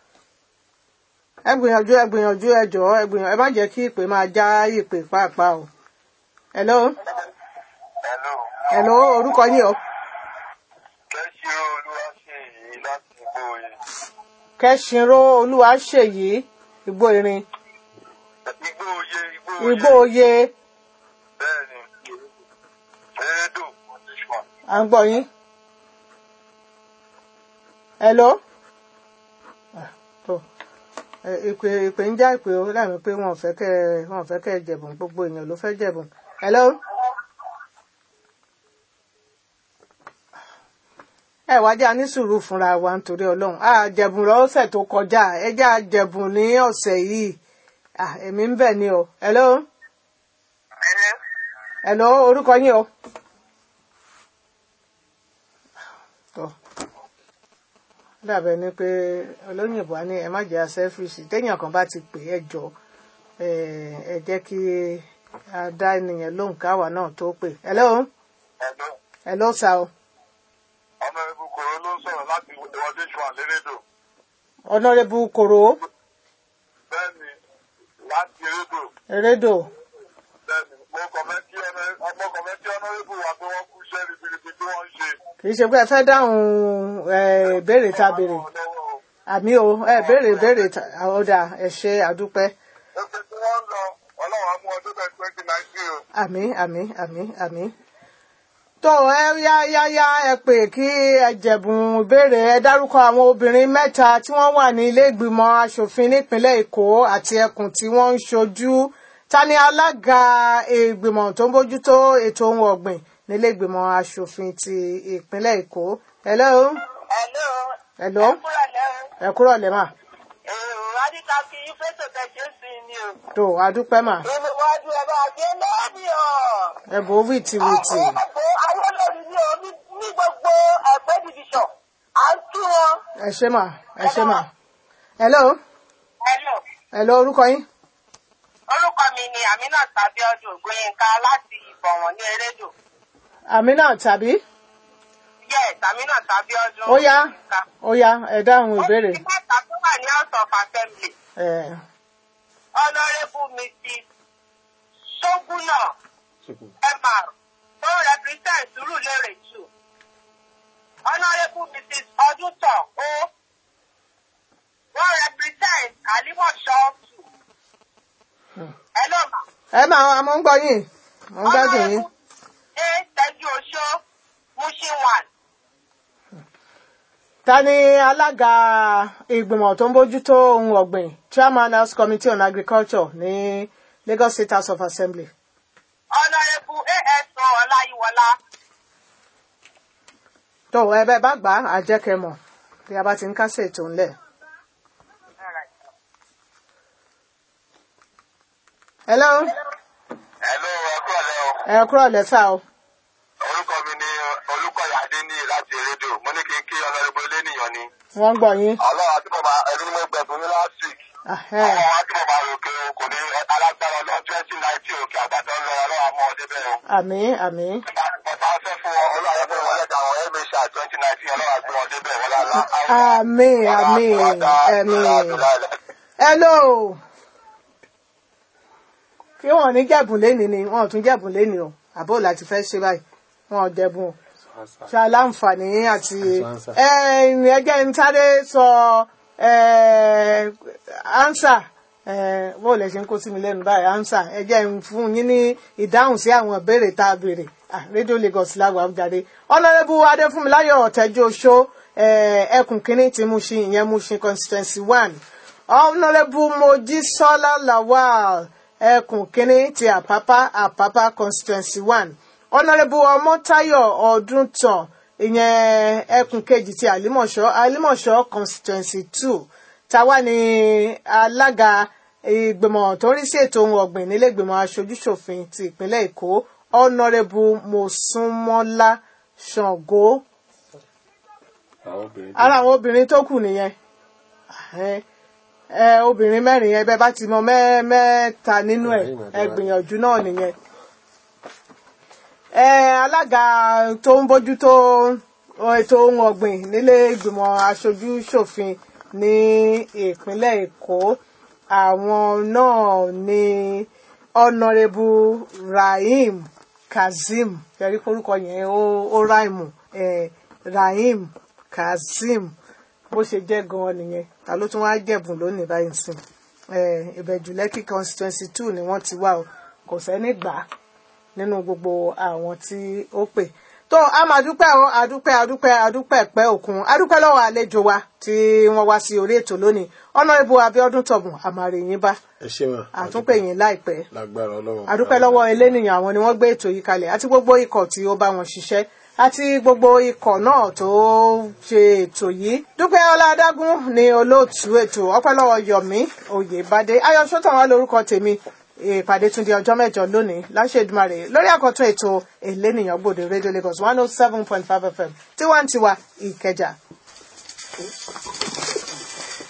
B: ẹ gbìyànjú ẹ gbìyànjú ẹ jọ̀ọ́ ẹ gbìyànjú ẹ má jẹ́ kí ìpè máa já ìpè pàápàá o hello
E: Hello.
B: hello orúkọ yín o
E: Kẹ́sìrò Olúwaṣèyí láti Ìgbòye.
B: kẹsìnró olúwaṣèyí igbó irin
E: Ìgbòye Ìgbòye.
B: igbó oyè
E: Bẹ́ẹ̀ni. Erédò.
B: à ń gbọ́ yín hello Ah, tó ẹ, ìpè ìpè ń já ìpè ó láàmì pé wọn ò fẹ́ kẹ́ ẹ- wọn ò fẹ́ kẹ́ ẹ jẹ̀bùn gbogbo èèyàn ló fẹ́ jẹ̀bùn hello ẹ wá já ní sùúrù fúnra wa nítorí Ọlọ́run a jẹ̀bùn lọ́sẹ̀ tó kọjá ẹ já jẹ̀bùn ní ọ̀sẹ̀ yìí Ah, èmi ń bẹ̀ ni o hello hello orúkọ yín o. tó dàbẹ̀ ni pé olóyìnbó á ní ẹ má jẹ́ asẹ́fìsì téèyàn kan bá ti pè é jọ ẹ ẹ jẹ́ kí a dá ènìyàn lóhùn káwa náà tó pè hello
E: Hello.
B: hello sà o
E: Ọmọ ẹbí kòró ló ń sọ̀rọ̀ láti ìwọdé ṣùgbọ́n lérédò.
B: ọ̀nàrẹ́bù kòrò
E: Bẹ́ẹ̀ni. Láti Erédò.
B: erédò
E: Bẹ́ẹ̀ni. Mo kàn fẹ́ kí ọmọ ọmọ kàn fẹ́ kí ọ̀nàrẹ́bù wa pé wọ́n kú iṣẹ́ ribiribi tí wọ́n ń ṣe.
B: kì í ṣe pé ẹ fẹ́ dáhùn ẹ ìbéèrè tá a béèrè
E: Lọ́wọ́ o.
B: àmì o ẹ béèrè béèrè tá- ó dà ẹ ṣe àdúpẹ́ àmì àmì àmì àmì. tó ẹ yá yá yá ẹ pè kí ẹ jẹ̀bùn ìbéèrè ẹ dárúkọ àwọn obìnrin mẹ́ta tí wọ́n wà ní ilé ìgbìmọ̀ asòfin nípínlẹ̀ èkó àti ẹkùn tí wọ́n ń ṣojú ta ni alága ìgbìmọ̀ tó ń bójútó ètò ohun ọ̀gbìn nílé ìgbìmọ̀ asòfin ti ìpínlẹ̀ èkó. hello
E: Hello.
B: hello
E: Ẹ kúrò lẹ́rìn.
B: ẹ kúrò lẹ́mà
E: Èrò Adíkà kí yín fẹ́tò tẹ̀sí sí ni o.
B: tó adúpẹ́ mà
E: Ìwádìí ẹ̀ bá ṣe lẹ́ẹ̀mí ọ̀.
B: ẹ bò ó wìtìwìtì.
E: Ọ̀pọ̀ ayélujára ní o ní ní gbogbo ẹ̀pẹ́ division. À ń tú wọn.
B: ẹ ṣé mà ẹ ṣé mà. hello
E: Hello.
B: hello orúkọ yín.
E: Orúkọ mi ni Aminat Abiodun Ògbóyinka láti Ìbọ̀wọ̀n ní Erédò.
B: àmínà tàbí
E: Yes, Aminat Abiodun
B: ó yá
E: Ògbóyinka.
B: ó yá ẹ dáhùn ìbéèrè.
E: Ó ti mẹ́ta tó wà ní House of Assembly.
B: ẹ
E: Honourable Mrs. Soguna MR tó represent Surulere two. Honourable Mrs. Ọdúntàn O wọ́n represent Alimọ̀ṣọ́ two. Hello ma.
B: ẹ máa mo ń gbọ́ yín mo ń gbádùn yín.
E: A Tẹ́jú Oṣó Mushin one.
B: ta ni alága ìgbìmọ̀ tó ń bójútó ohun ọ̀gbìn chairman house committee on agriculture ní lagos state house of assembly.
E: Honourable A.S.O. Ọláyíwọlá.
B: tó ẹ bẹ́ẹ̀ bá gbà á jẹ́ kẹ́ mọ̀ bí a bá ti ń kásẹ̀ ètò ńlẹ̀. hello
E: Hello, ẹ̀kọ́ ọ̀lẹ́ o.
B: ẹ kúrò lẹ́sà o.
E: Orúkọ mi ni Olúkọ̀yà Adéní láti Erédò. Mo ní kí n kí Honourable Elénìyàn ni.
B: wọ́n ń gbọ́ yín.
E: Ọlọ́run àti bàbá ẹni ni mo gbẹ̀bùn ní last week.
B: Ahẹ́.
E: Àwọn àti bàbá òkè o kò ní alágbára ọlọ́ twenty nineteen òkè àgbàdo ń lọ ọlọ́run àmọ́ ọdẹ bẹ́ẹ̀ o.
B: àmín àmín
E: Bàtà ń fẹ́ fún wọn ọlọ́run àyẹ̀fọ́ wọn lẹ́ta àwọn ẹ̀mẹ́sà twenty nineteen ọlọ́run àti ọdẹ bẹ́ẹ̀ wọlé àlá.
B: àmín àmín àmín. hello kí wọn ní jẹ̀bùn lénìí ni wọn ò tún jẹ̀bùn lénìí o àbó láti fẹ́ ṣe báyìí wọn ò jẹ̀bùn o ṣe aláǹfààní àti ẹgbẹ́ ń sáré sọ ansa bó lè ṣe ń kó sí mi lẹ́nu báyìí ansa ẹgbẹ́ ń fún yín ní ìdáhùn sí àwọn ìbéèrè tá a béèrè Ah, rédíò Lagos lágbàá jáde ọ̀nàrẹ́bù adéfúnmiláyọ̀ ọ̀tẹ́jú oṣó ẹkùn kínní ti Mushin ìyẹn Mushin constituency one ọ̀nàrẹ́bù mojísọ́lá lawal ẹkùn kínní ti àpápá àpápá constituency one ọ̀nàrẹ́bù ọmọ́táyọ̀ ọdúntàn ìyẹn ẹkùn kejì ti àlímọ̀ṣọ́ àlímọ̀ṣọ́ constituency two táwa ni alága ìgbìmọ̀ tó ń rí sí ètò ohun ọ̀gbìn nílé ìgbìmọ̀ aṣojúṣòfin ti ìpínlẹ̀ èkó ọ̀nàrẹ́bù mọ̀súnmọ́lá ṣàngó
D: àwọn obìnrin
B: ara àwọn obìnrin tó kù nìyẹn ẹ ẹ obìnrin mẹ́rin yẹn bẹ́ẹ̀ bá ti mọ mẹ́- mẹ́ta nínú ẹ̀ ẹ gbìyànjú náà nìyẹn ẹ alága tó ń bójútó ètò ohun ọ̀gbìn nílé ìgbìmọ̀ aṣojú ṣòfin ní ìpínlẹ̀ èkó àwọn náà ní ọ̀nàrẹ́bù rahim kazeem yẹrí orúkọ yẹn ó ó ráìmù ẹ rahim kazeem bó ṣe jẹ́ gan-an nìyẹn ta ló tún wá jẹ̀bùn lónìí báyìí sìn ìbẹ̀jù lẹ́kì constituency two ni wọ́n ti wá o kò sẹ́ni gbà á nínú gbogbo àwọn tí ó pè tó a máa dúpẹ́ o adúpẹ́ adúpẹ́ adúpẹ́ pẹ́ òkun adúpẹ́ lọ́wọ́ àlejò wa tí wọ́n wá sí orí ètò lónìí ọ̀nàrẹ́bù abíọ́dún tọ̀gùn àmàrè yín bá
D: ẹ ṣe wọn
B: àtúnpè yín láìpẹ́
D: lágbára Ọlọ́run
B: adúpẹ́ lọ́wọ́ elénìyàn àwọn ni wọ́n gbé ètò yìí kalẹ̀ àti gbogbo ikọ̀ tí ó bá wọn ṣiṣẹ́ àti gbogbo ikọ̀ náà tó ṣe ètò yìí dúpẹ́ ọládàgún ni olóòtú ètò ọpẹ́ lọ́wọ́ yọ̀mí oyèbádé ayọ̀ sọ́tàn wà lórúkọ tèmi ìpàdé tún di ọjọ́ mẹ́jọ lónìí láṣẹ Èdùmàrè lórí àkọ́tún ètò elénìyàn gbòde rédíò Lagos one oh seven point five FM tiwantiwa Ìkẹjà.